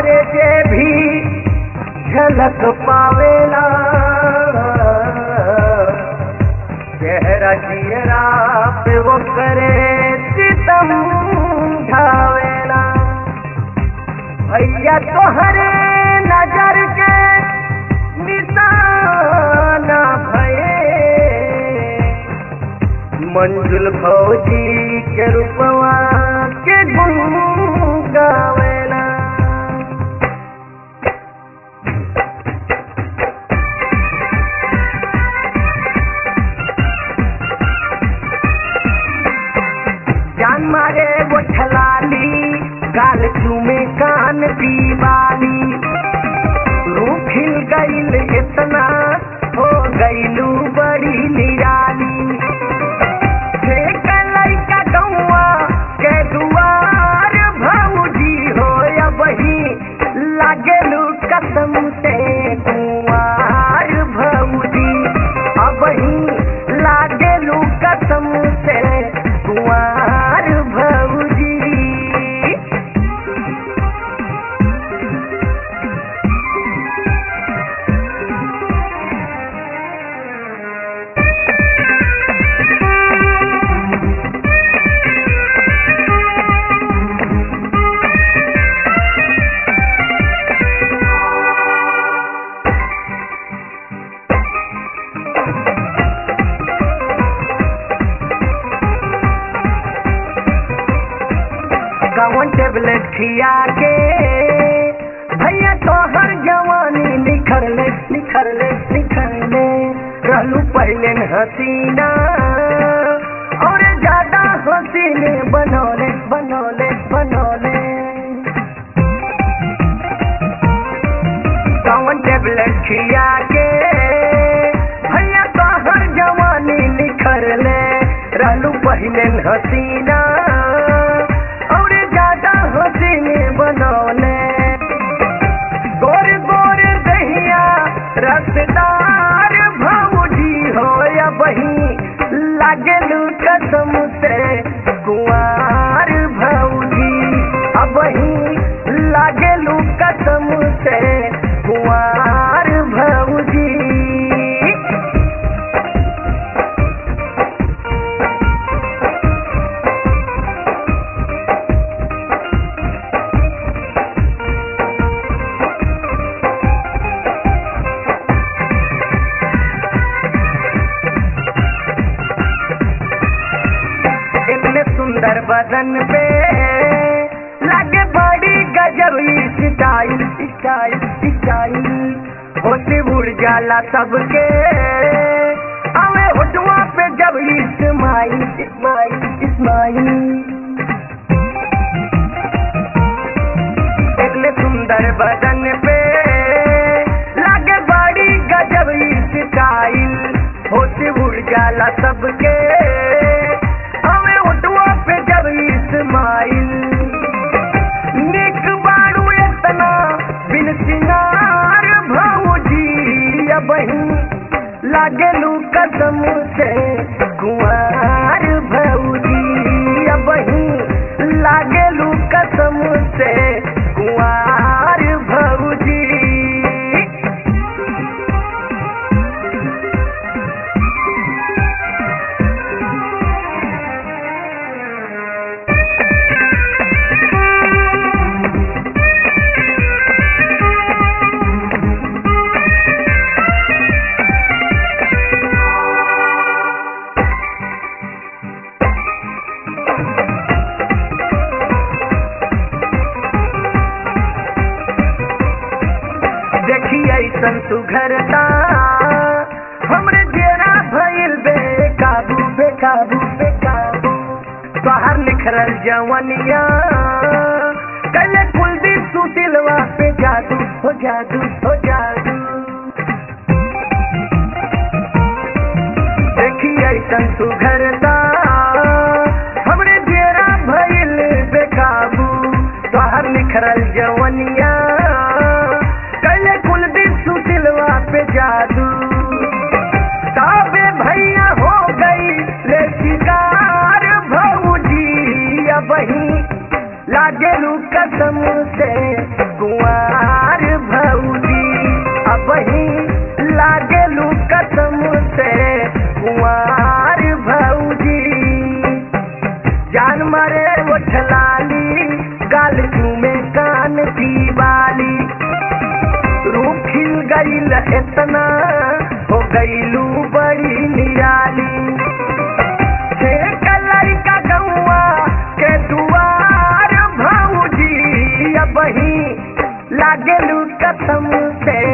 तोहरे जे भी झलक पावेला चेहरा जियरा पे वो करे सितम ढावेला भैया तोहरे नजर के निशाना भये मंजुल फौजी के रूपवा के गुण गावेला जान मारे वो छलाली गाल चूमे कान दीवानी रूप खिल गईल इतना हो गईलू बड़ी निराली देख लइका गौआ के दुआर भौजी हो या वही लागेलू कसम से कुआर भौजी अब ही लागेलू कसम से कुआर भौजी कौन टेबलेट खिया के भैया तो हर जवानी निखर ले निखर ले निखर ले रहलू पहले न हसीना और ज्यादा हसीने बनौले बनौले बनौले कौन टेबलेट खिया के भैया तो हर जवानी निखर ले रहलू पहले न हसीना और ज्यादा हसीने बनौले गोर गोर दहिया रसदार भौजी हो या बही लागलू कसम से कुआर भौजी अब ही लागलू कसम से कुआर भौजी इतने सुंदर बदन पे लगे बड़ी गजब स्टाइल स्टाइल स्टाइल होती उड़ जाला सबके अवे होटवा पे जब इस्माइल इस्माइल इस्माइल इतने सुंदर बदन पे लगे बड़ी गजब स्टाइल होती उड़ जाला सबके हमें उठवा पे जब इस्माइल निक बारू इतना बिन सिंगार भौजी अब लागलू कसम से कुआर भौजी अब लागलू कसम से कुआर भौजी देखी ऐसन सुघरता हमरे जेरा भइल बेकाबू बेकाबू बेकाबू बाहर निखरल जवनिया कले कुलदीप सुतिलवा पे जादू हो जादू हो जादू देखी ऐसन सुघरता हमरे जेरा भइल बेकाबू बाहर निखरल जवनिया कले कुलदीप सुतिलवा पे जादू ताबे भैया हो गई ले शिकार भौजी अब ही लागेलू कसम से कुआ की बाली रूप खिल गईल इतना हो गईलू बड़ी निराली छे कलर का गौआ के दुआर भौजी अब ही लागलू कसम से